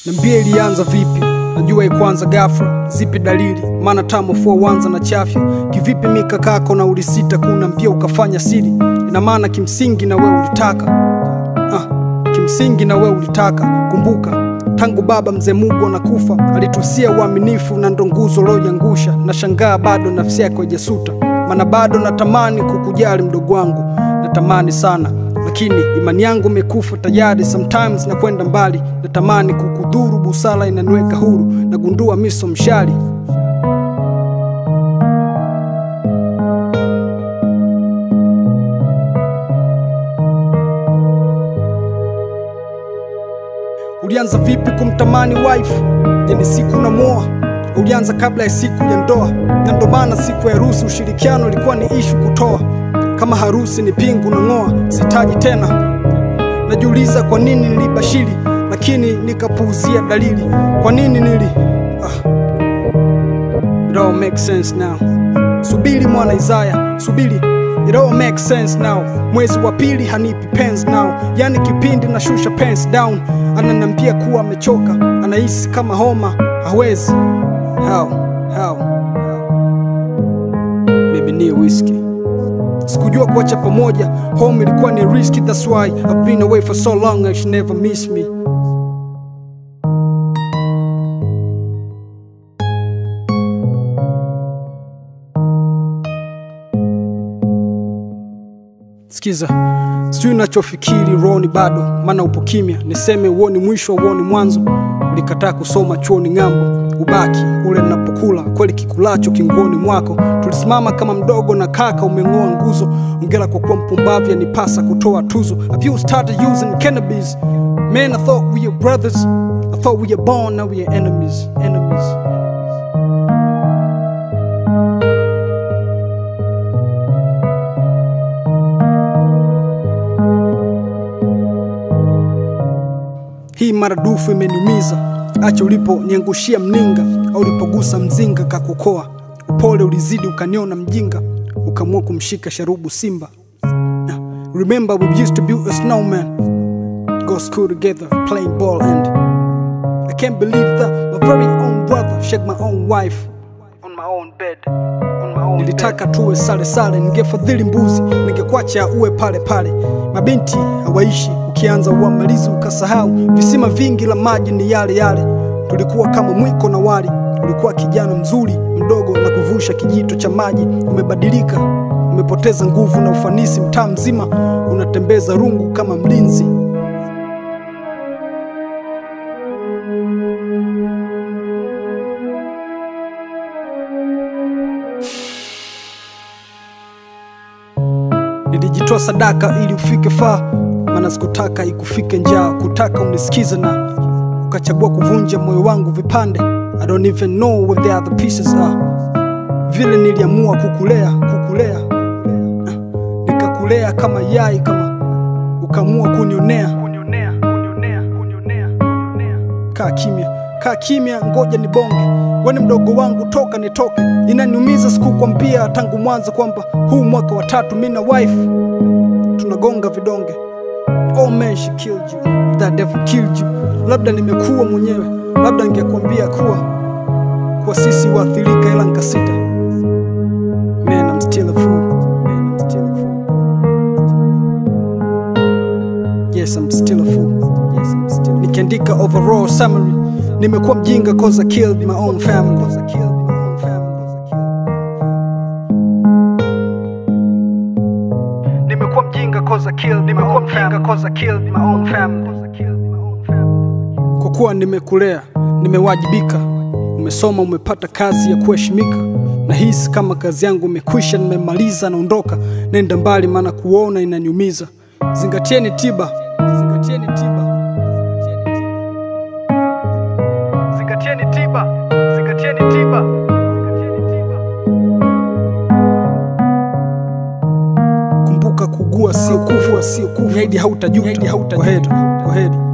Niambie ilianza vipi? Najua ikwanza ghafla, zipi dalili? Maana tamo fua wanza na chafya. Kivipi mikakako na ulisita kuna mpia ukafanya siri? Ina maana kimsingi na wewe ulitaka ah, kimsingi na wewe ulitaka. Kumbuka tangu baba mzee Mungu anakufa alitusia uaminifu na ndo nguzo loyangusha. Na shangaa bado nafsi yako haijasuta, maana bado natamani kukujali mdogo wangu, natamani sana lakini imani yangu imekufa tayari. Sometimes na kwenda mbali, natamani kukudhuru, busara inaniweka huru, nagundua miso mshali. Ulianza vipi kumtamani wife? Je, ni siku unamwoa? Ulianza kabla ya siku ya ndoa, na ndo maana siku ya harusi ushirikiano ilikuwa ni ishu kutoa. Kama harusi ni pingu nang'oa, sitaji tena. Najiuliza kwa nini nilibashiri, lakini nikapuuzia dalili. Kwa nini nili ah. It all makes sense now. Subiri mwana Isaya, subiri It all makes sense now. Mwezi wa pili hanipi pens now, yani kipindi nashusha pens down. Ananiambia kuwa amechoka, anahisi kama homa, hawezi. How? How? Baby ni whiskey. Sikujua kuacha pamoja, home ilikuwa ni risky, that's why I've been away for so long, I should never miss me. Sikiza, sijui nachofikiri rohoni bado, maana upo kimya. Niseme uoni mwisho, uoni mwanzo. Ulikataa kusoma chuoni ng'ambo, ubaki ule ninapokula kweli, kikulacho kinguoni mwako. Tulisimama kama mdogo na kaka, umeng'oa nguzo. Ongera kwa kuwa mpumbavu, yanipasa kutoa tuzo. Have you started using cannabis? Man, I thought we were brothers. I thought we were born, now we are enemies, enemies. Hii maradufu imeniumiza. Acha uliponiangushia mninga, au ulipogusa mzinga kakukoa. Upole ulizidi ukaniona mjinga, ukamua kumshika sharubu simba. Nah, Remember we used to build a snowman, go school together, playing ball and I can't believe that my very own brother shake my own wife on my own bed. On my own Nilitaka tuwe sale sale, ningefadhili mbuzi, ningekwacha uwe pale pale. Mabinti hawaishi, ukianza uamalizi ukasahau. Visima vingi la maji ni yale yale, tulikuwa kama mwiko na wali. Ulikuwa kijana mzuri mdogo na kuvusha kijito cha maji. Umebadilika, umepoteza nguvu na ufanisi, mtaa mzima unatembeza rungu kama mlinzi. Nilijitoa sadaka ili ufike faa, maana sikutaka ikufike njaa, kutaka unisikize na ukachagua kuvunja moyo wangu vipande. I don't even know where the other pieces are. Vile niliamua kukulea, kukulea, Ah, nikakulea kama yai, kama ukaamua kunionea. Kaa kimya, kaa kimya, ngoja nibonge. Weni mdogo wangu, toka nitoke. Inaniumiza sikukwambia tangu mwanzo kwamba huu mwaka wa tatu mi na wife tunagonga vidonge. Oh man, she killed you. That devil killed you. Labda nimekuwa mwenyewe, labda ningekwambia kuwa kuwa sisi waathirika, ila nikasita. Man, I'm still a fool. Man, I'm still a fool. Yes, I'm still a fool. Yes, I'm still. Nikiandika overall summary, nimekuwa mjinga cause I killed my own family. Cause I killed my own family. Cause I killed Nimekuwa mjinga cause I killed nimekuwa mjinga cause I killed my own family. Kwa kuwa nimekulea, nimewajibika, umesoma, umepata kazi ya kuheshimika. Nahisi kama kazi yangu imekwisha, nimemaliza, naondoka, nenda mbali, maana kuona inaniumiza. Zingatieni tiba, zingatieni tiba, zingatieni tiba, zingatieni tiba. Kumbuka kugua sio kufa, sio kufa. Zaidi hautajuta. Kwa heri, kwa heri.